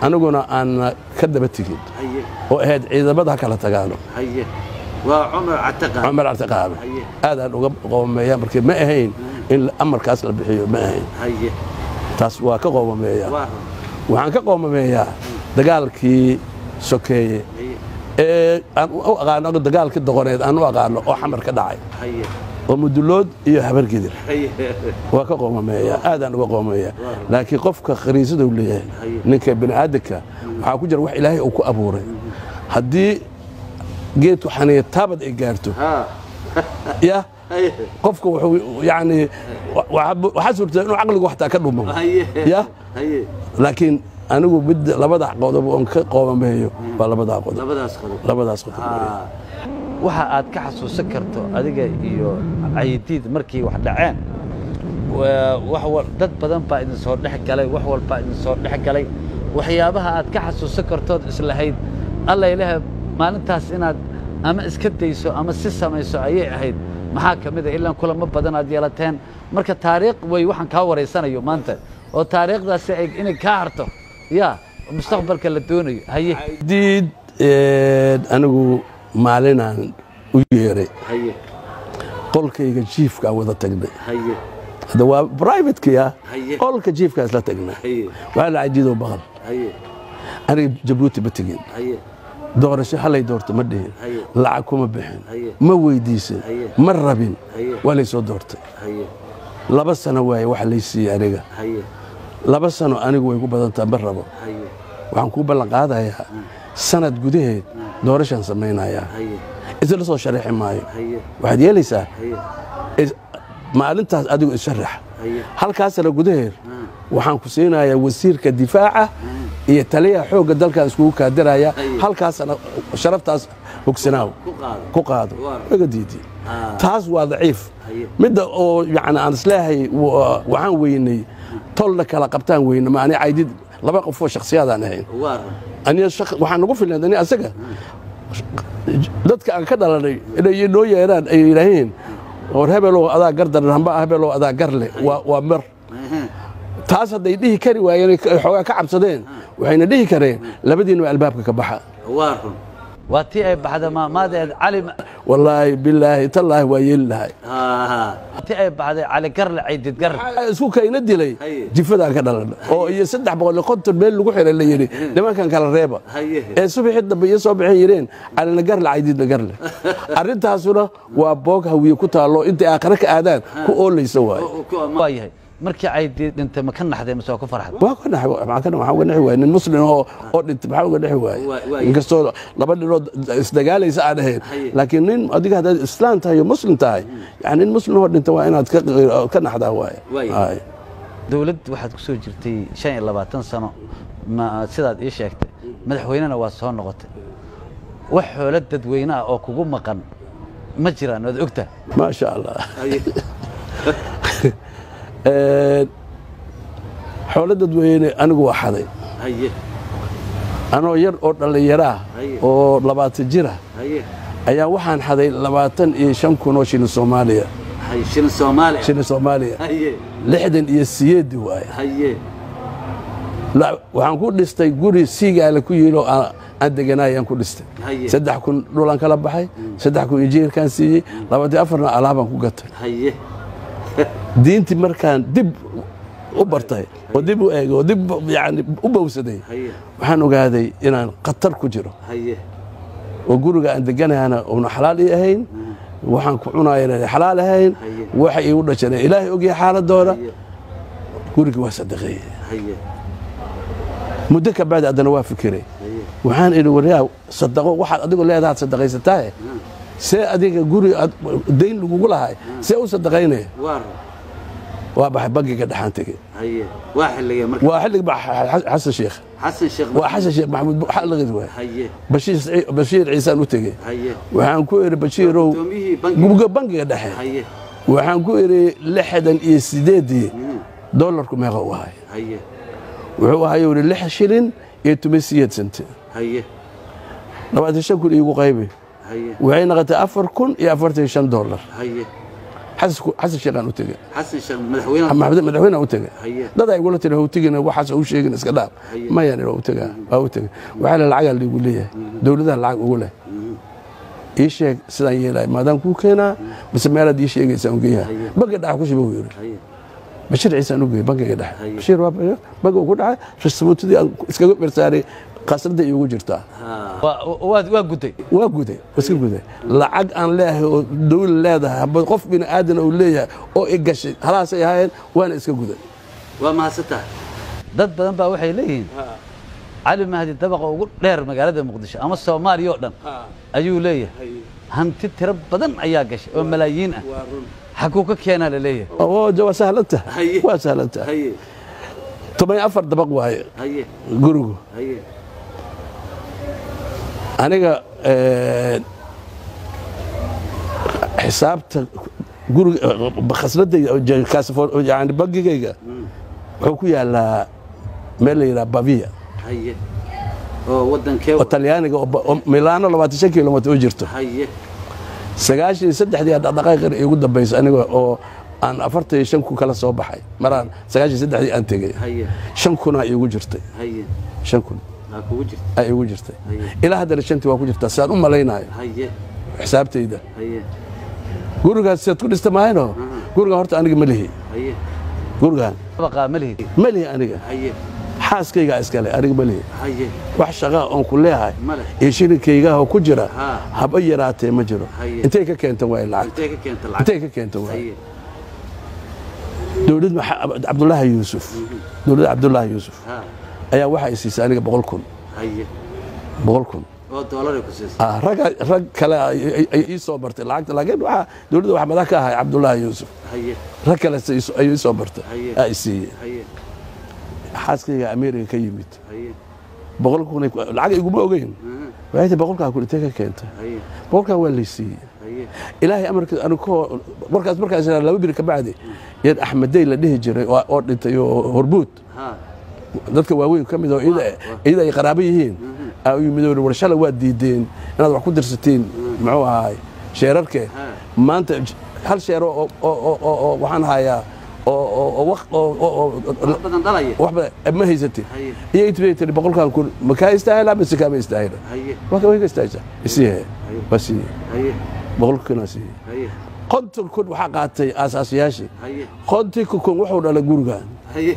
aniguna aan ka daba tegin haye oo ahayd ciidamada ha kala tagaano haye waa cumar cataqa cumar artiqaano Haye. aadaan uga qoomameeya markii ma ahayn in amarkaas la bixiyo ma ahayn haye taas waa ka qoomameeya waa run waxaan ka qoomameeyaa dagaalkii sokeeye haye ee aan u aqaano dagaalkii doqoneed aan u aqaano oo xamar ka dhacay haye oo mudulood iyo habargidir haye waa ka qoomameeya aadaan uga qoomameeya laakiin qofka khariisada uu leeyahay Haye. ninka bini'aadanka waxaa ku jira wax ilaahay uu ku abuuray haddii geedku xaniya taabad ay gaarto ha ya haye qofka wuxuu yani waxaa suurtaa inuu caqligu waxtaa ka dhumo haye ya haye laakiin anigu mid labada qodob oon ka qoomameeyo waa labadaa qodob labadaas qodob labadaas qodob weeye. ha waxa aad ka xasuusan karto adiga iyo cayidiid markii wax dhaceen waa- wax wal- dad badan baa idin soo dhex galay wax walbaa idin soo dhex galay waxyaabaha aad ka xasuusan kartood islahayd alla ilaah maalintaas inaad ama iska dayso ama si samayso ayay ahayd maxaa ka mid a ilaan kulamo badan aad yeelateen marka taariikh way waxaan kaa waraysanayo maanta oo taariikhdaasi ay inay kaa harto ya mustaqbalka la doonayo haye diid ee, anigu maalinaan u yeeray haye qolkayga jiifkaa wada tagnay haye hadda waa privatekaya Haye. qolka jiifkaa isla tagnaa haye waxaa la cajiidoo baqan haye aniga jabuuti ma tegin haye doorasho halay doorto ma dhihin Haye. lacag kuma bixin Haye. ma weydiisan Haye. ma rabin Haye. waa lay soo doortay haye laba sano waaye waxa lay siiyey aniga haye laba sano anigu way ku badantaa ma rabo haye waxaan kuu ballan qaadayaa sanad gudaheed doorashaan samaynayaa haye isla soo sharaxi maayo haye waxaad yeelaysaa haye is- maalintaas adigu isharax haye halkaas sano gudaheed waxaan ku siinayaa wasiirka difaaca iyo taliyaha xoogga dalkan iskugu kaadiraya Haye. halkaasna sharaftaas hogsanaaw ku qaado ku qaado Waa. waga diidi Ah. taas waa daciif Haye. midda oo yani aan isleehay wa- waxaan weynay tolna kala qabtaan weyne ma ani caydid laba qofoo shakhsiyaadaan ahayn waa run aniga shaq- waxaan nagu filan ani asaga dadka aan ka dhalanay inay noo yeeraan ay yidhaaheen war hebelow adaa gar daran hamba hebelow adaa gar leh waa waa mer Ehe. taas hadday dhihi kari waayeen ay ka- xoogaa ka cabsadeen waxayna dhihi kareen labadiinba albaabka ka baxa waa run waa tii ay baxda maamaadeed cali wallaahi bilaahi tallaahi waa yeeli lahay ha tii ay baxday cali garle caydid gar Waxaa isku kayna dilay Haye. jifadaan ka dhalan oo iyo saddex boqol iyo konton meel lagu xiray la yidhi nimankan kala reeba haye ee subaxii dambe iyo soo baxeen yidheen calina garle caydidna garle arrintaasuna waa boog hawiye ku taallo intay aakhare ka aadaan ku oolaysa waaye Oo, ku ama- waa yahay markii caydid dhintay ma ka naxday mise waa ku farxday waa ka naxay maxaa ka maxaa uga naxi waaye nin muslim oo oo dhintay maxaa uga naxi waaye Waa- waa- inkastoo laba ninoo isdagaalaysa aan ahayn Haye. laakiin nin adiga haddaad islaan tahay iyo muslim tahay yani nin muslim oo dhintay waa inaad ka ka naxdaa waaye Waaye. Haye. dowladd waxaad ku soo jirtay shan iyo labaatan sano ma sidaad ii sheegtay madaxweynena waa soo noqotay wax xoolo dadweyne ah oo kugu maqan ma jiraan waad ogtahay ما شاء الله haye Een, xoolo dadweyne anigu waa xaday haye anoo yar oo dhallinyaro ah Haye. oo labaatan jir ah haye ayaa waxaan xaday labaatan iyo shan kun oo shilin soomaaliya haye shilin soomaali shilin soomaaliya haye lixdan iyo siyeedi waaye haye La- waxaan ku dhistay guri siigaala ku yiil oo aan aan deganaayaan ku dhistay Haye. saddex kun dhulaan kala baxay saddex kun injineerkaan siiyey labaatan afarna alaabaan ku gatay haye diintii markaan dib u bartay oo dib u eegay oo dib yani u bowsaday haye waxaan ogaaday inaan khatar ku jiro haye oo guriga aan deganahana uuna xalaal ii ahayn waxaan ku cunaya inaan xalaal ahayn Haye. waxa iigu dhashana ilaahay ogyahay xaaladooda haye gurigii waa sadaqeeyey haye muddo ka bacdi haddana waa fikiray haye waxaan idhi waryaa sadaqo waxaad adigu leedahaad sadaqaysataaye see adiga guri aad- dayn lagugu lahay see u sadaqaynaya waa run waa baxay bangiga dhexaan tegey haye waa xilligee marka waa xillig ba xasan sheekh xasan sheekh waa xasan sheekh maxamuud xalaqid waay haye bashiir Saciid- bashiir ciisaan u tegey haye waxaan ku idhi bashiirow gudoomiyihii bangiga gubga bangiga dhexe haye waxaan ku idhi lixdan iyo sideedii dollarku meeqa u ahay haye wuxuu ahay yidhi lix shilin iyo toban siyeed sente haye labaatan shan kun iigu qaybi haye waxay noqotay afar kun iyo afartan iyo shan dollar haye xasan xasan sheekhaan u tegey xasan sheekh madaxweynaha maxamed madaxweyne u tegey Haye. dad ay igula tiri hawtigina waxaas u sheegin iska dhaaf Haye. mayan waa u tegaa waa u tegey waxaa la lacagaa liigu leeyahay dowladaha lacag ugu leh ii sheeg sidaan yeelaya maadaan kuu keenaa mise meelaad ii sheegaysaan ugeeyaha Haye. banka dhaxa ku shiba uu yidhi haye bashir ciisaan u geeyey bankiga dhexe Haye. bashiir waa banka uu ku dhacay rasmuutadii aan iskaga bersaaray qasradda iigu jirtaa ha waa waa- waa guday waa guday waa iska guday lacag aan leeyahay oo dawla leedahay haba qof bini aadan uu leeyahay oo i gashay halaasay ahaayeen waana iska guday waa mahadsantahay dad badan baa waxay leeyihiin cali mahdi dabaqa ugu dheer magaalada muqdisho ama soomaaliya oo dhan ayuu leeyahay hanti tiro badan ayaa gashay oo malaayiin ah waa run xaguu ka keenaa la leeyahay oo ja- waa sahlanta Haye. waa sahlanta haye toban iyo afar dabaq waaye haye gurigu haye aniga eh, xisaabta guriga khasnadda yani bangigayga wuxuu ku yaalaa meel la yidhaha bavia haye oo wadankee oo talyaaniga oo ba- oo milaano labaatan shan kilomitr u jirto haye sagaashan iyo saddexdii dhaqdhaqaaqina iigu dambaysa aniga oo aan afartan iyo shan kun kala soo baxay maraan sagaashan iyo saddexdii aan tegay haye shan kunaa iigu jirtay haye shan kun aa kugu jirta aa iigu jirtay Haye. ilaa haddana shantii waa ku jirtaa sidaan u malaynayo haye xisaabtayda haye gurigaas siad ku dhista mahayno gurigan horta aniga ma lihi haye gurigan dabaqaa ma lihid ma lihi aniga haye xaaskaygaa iskale aniga ma lihi haye wax shaqaa oon ku leeyahay Ma leh. iyo shirinkaygaah ku jira Ha. haba yaraatee ma jiro Haye. intay ka keenta waay lacag intee ka keenta lacag intay ka keenta waay haye dowlad maxa- cabdulaahi yuusuf dowladda cabdulaahi yuusuf ha ayaa waxa ay siisay aniga boqol kun haye boqol kun oo doolar ay ku siisay Ah, ragga rag kale ay- ay ay ii soo bartay lacagta laakiin waxaa dowladda wax madax ka ahay cabdulaahi yuusuf haye rag kale se iso- ayuu ii soo bartay Haye. aa i siiyey haye xaaskayga america ka yimid haye boqol kun ay- lacag iguma ogeyn aha, waxay tahay boqolkaa kun intee ka keenta haye boqolkaa waa lay siiyey haye ilaahay amarkiis anigoo markaas markaas laba biri ka bacdi yar axmedey la dhihi jiray oo oo dhintay oo horbuud ha dadka waaweyn ka mid oo iyada iyada ay qaraabo yihiin aa u yimid oo war shalay waad diideen inaad wax ku dirsatiin muxuu ahaay sheerarke Ha. maanta j- hal sheero oo oo oo- oo oo waxaan hayaa oo oo oo waq- oo oo oo wax badan dhalaya wax badan ma haysatid Haye. iyo intii tiri boqolkan kun ma kaa istaahila mise kaama istaahila haye waa ka way ka istaahisa isiihe waa siiye haye boqolkunaa siiye haye konton kun waxaa qaatay aasaasiyaashii haye kontonka kun wuxuu dhalay gurigan haye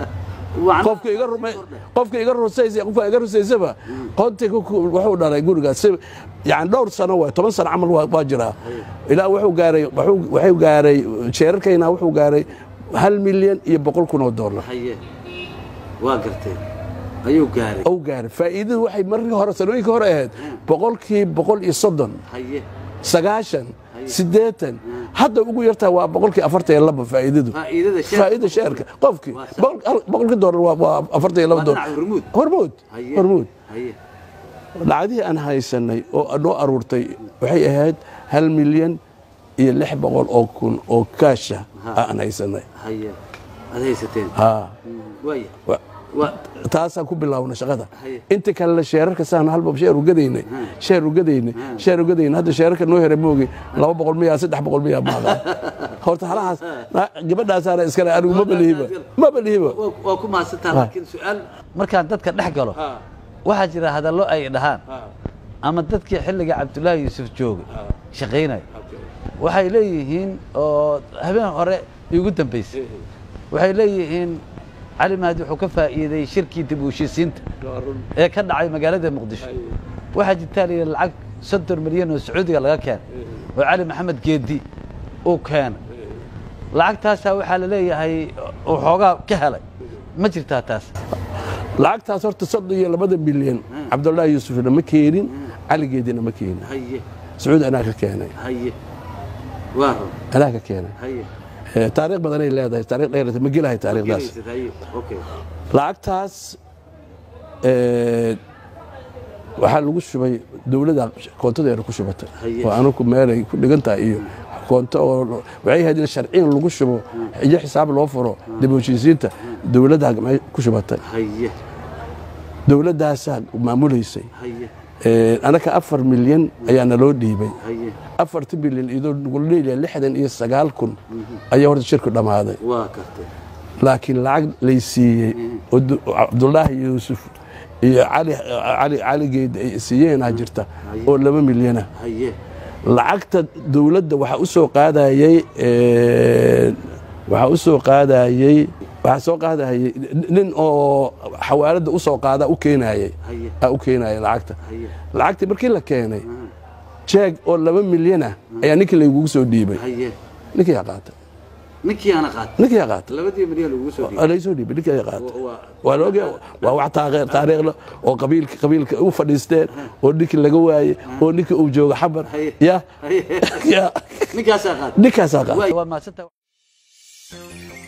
Wacan- qofka iga rumay qofka iga rusaysa qofka iga rusaysaba kontonka kun wuxuu dhalay gurigaas si yani dhowr sano waay toban sano camal waa waa jiraa ilaa wuxuu gaaray wuxuu- wuxuu gaaray sheerarkayna wuxuu gaaray hal milyan iyo boqol kun oo dollar haye waa gartay ayuu gaaray ou gaaray faa'iidadu waxay markii hore sanooyinkii hore ahayd boqolkii boqol iyo soddon haye sagaashan siddeetan hadda ugu yartaa waa boqolkii afartan iyo laba faa'iidadu faa'iidada sheer faa'iida sheerka qofkii Waa sax. boqol- hal- boqolkii doolar waa- waa afartan iyo laba waa doolar dhinaca hormuud hormuud haye hormuud haye lacagihii aan haysanay oo noo aruurtay waxay ahayd hal milyan iyo lix boqol oo kun oo kaasha aan haysanay haye aad haysateen ha waaya wa- waa taasaan ku bilaabnay shaqada Haye. inta kalena sheerarka saan halba sheer ugadaynay sheer ugadaynay sheer ugadaynay hadda sheerarka noo hera moogi laba boqol miya saddex boqol miya maaqa horta halahaas na- gabadhaasaana iskale anigu ma balihiba ma balihiba waa waa ku mahadsantaha laakiin su-aal markaan dadka dhex galo ha waxaa jira hadallo ay dhahaan ha ama dadkii xilliga cabdulaahi yuusuf joogay ha shaqaynaya okay waxay leeyihiin oo habeen hore igu dambaysay waxay leeyihiin cali mahdi wuxuu ka faa'iiday shirkii dib u heshiisiinta waa run ee ka dhacay magaalada muqdisho waxaa jirtaa la yidhi lacag soddon milyan oo sacuudiga laga keenay oo cali maxamed geedi uu keenay lacagtaasaa waxaa la leeyahay uu xoogaa ka helay ma jirtaa taas lacagtaas horta soddon iyo labada milyan cabdullaahi yuusufna ma keenin caligeedina ma keenin haye sacuudi anaa ka keenay haye waa run anaa ka keenay haye Eh, taariikh badanay leedahay taariikh dheer ma gelahay taariikhdaas Gelaysad, haye okay lacagtaas eh, waxaa lagu shubay dowladda koontadeena ku shubatay Haye. oo anugu meelay ku dhigan tahay iyo koonto oo waxay ahayd in sharciyan lagu shubo iyo xisaab loo furo dib u heshiisiinta dowladda me- ku shubatay haye dowladdaasaa maamulaysay haye Ee, anaka afar milyan ayaa naloo dhiibay haye afarta milyan iyadoo nagula leeyahay lixdan iyo sagaal kun ayaa horta shirku dhammaaday waa gartay laakiin lacag lay siiyey oo du- cabdulaahi yuusuf iyo cali cali caligeed ay siiyeenaa jirta oo laba milyana haye lacagta dowladda waxaa u soo qaadayey ee, waxaa u soo qaadayey waxaa soo qaadayay nin oo xawaaladda u soo qaada u keenayey haye aa u keenayay lacagta haye lacagtii markii la keenay jeeg oo laba milyana ayaa ninkii laygugu soo dhiibay haye ninkii yaa qaatay ninkii aana qaatay ninkii yaa qaatay labadii milyan lagugu soo dhiibay Aa, laysoo dhiibay ninkii yaa qaatay Wa- waa- waa la ogyahay waa wax taariikh taariikh leh oo qabiilka qabiilka u fadhiisteen oo ninkii laga waayey oo ninkii uu joogo xabar Haye. ya haye ya ninkaasaa qaatay ninkaasaa qaatay Waay. waa mahadsantahay